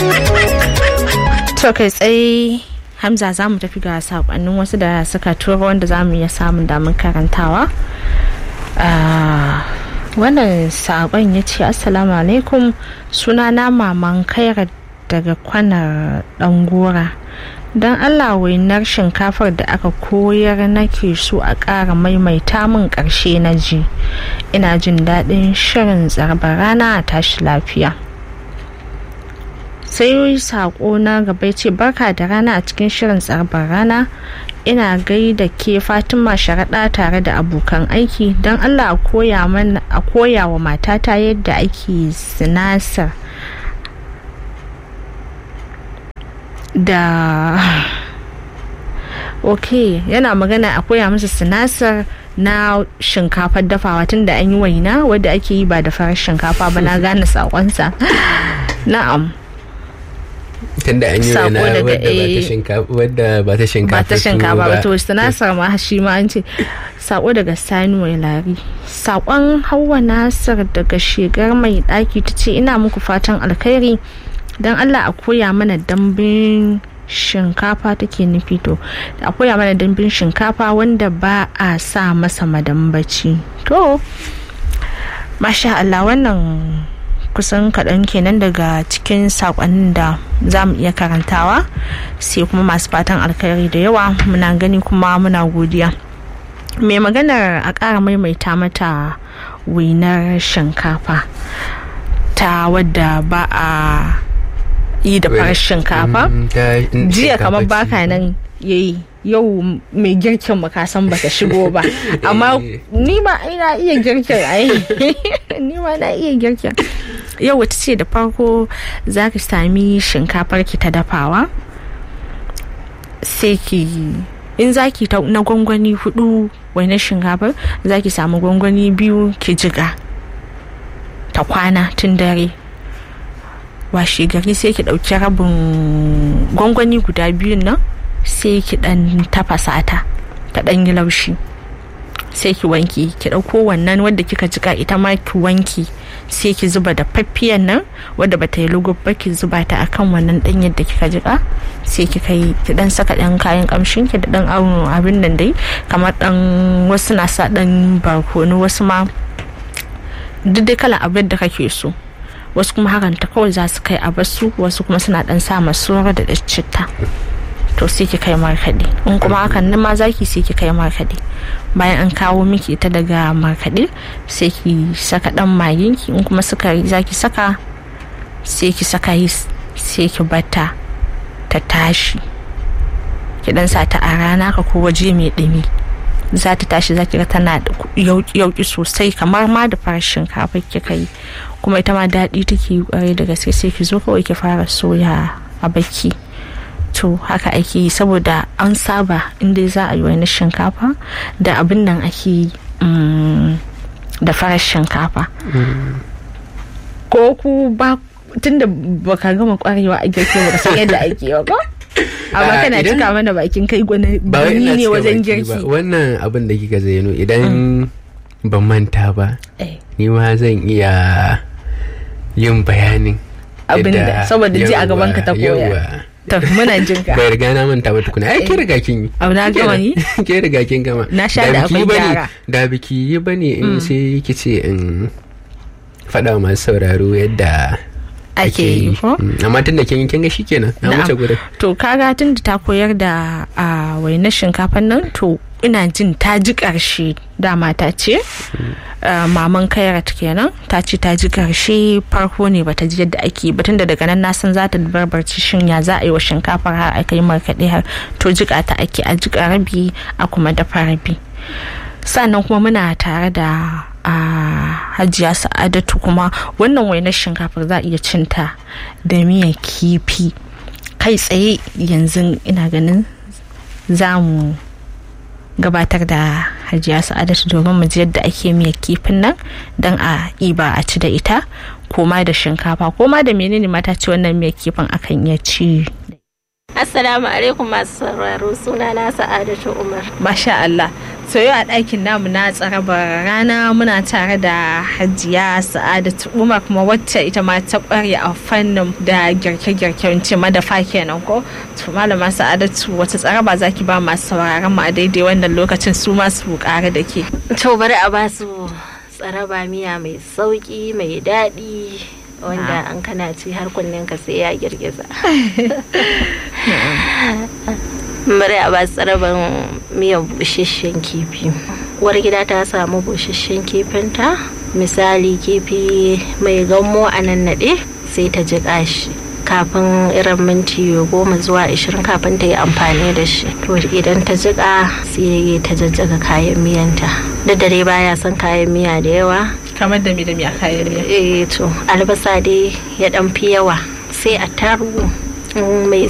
to kai tsaye hamza za mu tafi ga sakonnin wasu da suka turo wanda za mu iya samun damar karantawa wannan sakon ya ce assalamu alaikum suna na maman kaira daga kwanar dangora don allah wainar shinkafar da aka koyar nake so a ƙara maimaita min ƙarshe na ji ina jin daɗin shirin tsarbar rana a tashi lafiya sai sako na gaba ce barka da rana a cikin shirin tsarbar rana ina gaida ke fatima sharaɗa tare da abokan aiki don allah a koya wa matata yadda ake sinasar da ok yana magana a koya masa sinasar na shinkafar dafawa tun da an yi waina wadda ake yi ba da farar shinkafa ba na gane sakonsa na'am tunda an yi wani wadda ba ta shinkafa ba ta shinkafa ba to sinasar ma shi ma an ce sako daga sani mai lari sakon hawa nasar daga shigar mai daki ta ce ina muku fatan alkhairi don allah a koya mana dambin shinkafa take nufi to a koya mana dambin shinkafa wanda ba a sa masa madambaci to masha allah wannan kusan kaɗan kenan daga cikin saƙonnin da za mu iya karantawa sai kuma masu fatan alkhairi da yawa muna gani kuma muna godiya mai maganar a ƙara maimaita mata winar shinkafa ta wadda ba a yi da farar shinkafa jiya kamar baka nan yayi yau mai girkin mu kasan bata shigo ba amma ni ma ina iya girkin ai ni ma na iya girkin yau wata ce da farko za ki sami shinkafar ki ta dafawa sai ki in za ki na gwangwani hudu wani shinkafar za ki samu gwangwani biyu ki jiga ta kwana tun dare washe gari sai ki ɗauki rabin gwangwani guda biyun nan sai ki ɗan tafasa ta ta ɗan yi laushi sai ki wanki ki ɗauko wannan wadda kika jika ita ma ki wanki sai ki zuba da faffiyan nan wadda bata yi lugub ba ki zuba ta akan wannan ɗan yadda kika jika sai ki kai ki ɗan saka ɗan kayan ƙamshin ki da ɗan abin nan dai kamar ɗan wasu na sa ɗan barkono wasu ma duk dai kalan abin da kake so wasu kuma hakan ta kawai za su kai a basu wasu kuma suna ɗan sa masoro da citta to sai ki kai markaɗe in kuma hakan nan ma zaki sai ki kai markaɗe bayan an kawo miki ita daga markaɗe sai ki saka ɗan maginki in kuma sukari zaki saka sai ki saka yi sai ki bata ta tashi ki dan sa ta a rana ka ko waje mai ɗumi za ta tashi za ki ga tana yauki sosai kamar ma da farar shinkafa kika yi kuma ita ma daɗi take yi kwarai da gaske sai ki zo kawai ki fara soya a baki to haka ake yi saboda an saba inda za a yi wani shinkafa da abin nan ake yi da farar shinkafa ko ku ba tunda baka gama kwarewa a girki ba san yadda ake yi ba amma kana cika mana bakin kai gwani ne wajen girki wannan abin da kika zaino idan ban manta ba ni ma zan iya yin bayanin abin da saboda ji a gaban ka ta koya to muna jin ka bai riga na manta ba tukuna ai ke riga kin yi abu na gama ni ke riga kin gama na sha da akwai gyara da biki yi bane in sai kice in faɗa masu sauraro yadda ake yi ko amma tun da kin kin ga shikenan na wuce gurin to kaga tun da ta koyar da a wainar shinkafan nan to ina jin ta ji karshe dama ta ce maman kairat kenan ta ce ta ji karshe farko ne bata ji yadda ake ba tunda daga nan na san za ta barbarci shin ya za a yi wa shinkafar har aka yi markaɗe har to jika ta ake a jika rabi a kuma dafa rabi sannan kuma muna tare da a hajiya sa'adatu kuma wannan wainar shinkafar za a iya cinta da miyan kifi kai tsaye yanzu ina ganin za mu gabatar da hajiya sa'adatu domin mu ji yadda ake miyan kifin nan don a iba a ci da ita koma da shinkafa koma da menene mata ci wannan miyan kifin akan iya ci Assalamu alaikum masu sauraro suna na Sa'adatu Umar. Masha Allah. so yau a ɗakin namu na tsarabar rana muna tare da hajiya sa'adatu umar kuma wacce ita ma ta ƙware a fannin da girke-girken ce madafa kenan ko to malama sa'adatu wata tsaraba zaki ba masu sauraron mu a daidai wannan lokacin su ma su ƙara da ke to bari a ba su tsaraba miya mai sauki mai daɗi wanda an kana ci har kunnen ka sai ya girgiza bari a ba tsaraban miyan busasshen kifi uwar gida ta samu busasshen kifinta misali kifi mai gammo a nan naɗe sai ta jiƙa shi kafin irin minti goma zuwa ashirin kafin ta yi amfani da shi to idan ta jiƙa sai ta jajjaga kayan miyanta da dare baya son kayan miya da yawa kamar da mi da mi a kayan miya eh to albasa dai ya dan fi yawa sai a taru mai